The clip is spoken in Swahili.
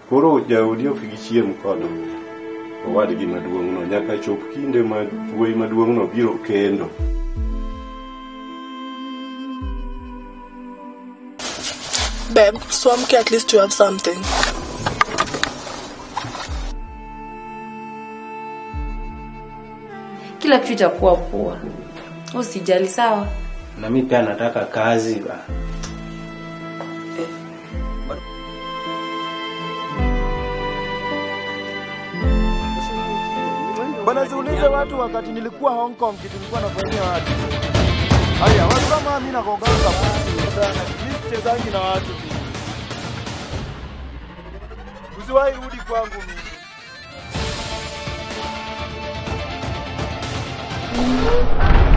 Koro jaodi ok gichiem kod owadgi maduong'no nyaka chop kinde ma wuoyi maduong'no biro kendo. Babe, swamke at least you have something. Kila kitu itakuwa poa, usijali. Sawa. na mi pia nataka kazi ba. Bwana ziulize watu wakati nilikuwa Hong Kong kitu nilikuwa nafanyia watu. Haya, watu kama mimi nakonganga sana. Mimi sichezangi na watu. Usiwahi rudi kwangu mimi.